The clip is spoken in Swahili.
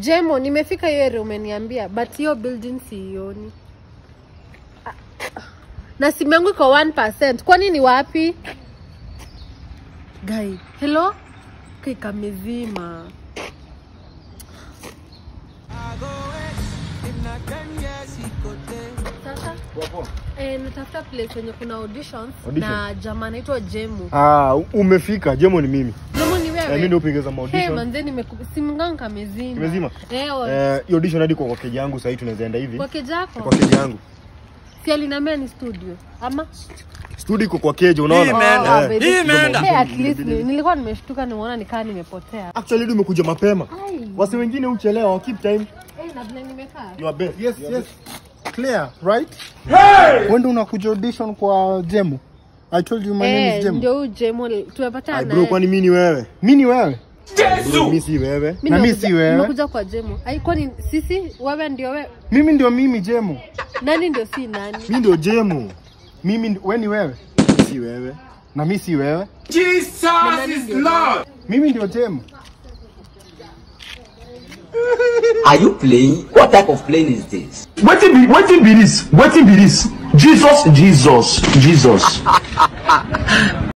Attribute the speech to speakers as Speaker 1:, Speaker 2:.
Speaker 1: Jemo, nimefika hiyo area umeniambia, but hiyo building siioni. Ah, Na simu yangu iko 1%. Kwani ni wapi? Guy, hello? Kai kamezima. Sasa eh, natafuta place wenye kuna auditions
Speaker 2: Audition?
Speaker 1: na jamaa anaitwa Jemu.
Speaker 2: Ah, umefika. Jemo ni mimi.
Speaker 1: Jemu ni
Speaker 2: Eh,
Speaker 1: wewe?
Speaker 2: mimi ndio upigeza
Speaker 1: Hey,
Speaker 2: audition.
Speaker 1: manze nimeku simu yangu kamezima.
Speaker 2: Imezima?
Speaker 1: Eh, wa-
Speaker 2: Eh, hiyo audition hadi kwa kwa keja yangu sasa hivi tunaweza enda hivi.
Speaker 1: kwa kejako.
Speaker 2: Kwa keja yangu.
Speaker 1: Si alinambia ni studio ama
Speaker 2: Studio iko kwa keja unaona?
Speaker 3: Hii imeenda.
Speaker 1: Ah,
Speaker 2: Eh.
Speaker 1: baby.
Speaker 3: Hii imeenda.
Speaker 1: Hey, at least ni- nilikuwa nimeshtuka nimeona nikaa nimepotea.
Speaker 2: Actually ndio umekuja mapema.
Speaker 1: Ai.
Speaker 2: Wasi wengine uchelewa, keep time.
Speaker 1: Eh, na vile nimekaa.
Speaker 2: You are best.
Speaker 4: Yes, yes. Clear, right? When do unakuja audition kwa Jemo? I told you my name is
Speaker 1: Eh,
Speaker 4: Jemo.
Speaker 1: ndio huyu Jemo
Speaker 2: Ai
Speaker 1: tumepatana
Speaker 2: bro,
Speaker 1: naye.
Speaker 2: kwani mimi ni wewe?
Speaker 4: Mimi ni wewe.
Speaker 2: Bro, mimi si wewe.
Speaker 1: Mimi
Speaker 4: na mimi
Speaker 1: nimekuja-
Speaker 4: si wewe.
Speaker 1: Nimekuja kwa Jemo. Ai, kwani sisi wewe ndio wewe?
Speaker 4: Mimi ndio mimi Jemo.
Speaker 1: Nani ndio si nani?
Speaker 2: Mimi ndio Jemo.
Speaker 4: Mimi ndi- wewe ni wewe.
Speaker 2: Si wewe.
Speaker 4: Na mimi si wewe.
Speaker 1: Na nani ndio wewe?
Speaker 4: Mimi ndio Jemo.
Speaker 5: Are you playing? What type of plane is this?
Speaker 6: Wetin be wetin be this? Wetin be this? Jesus, Jesus, Jesus.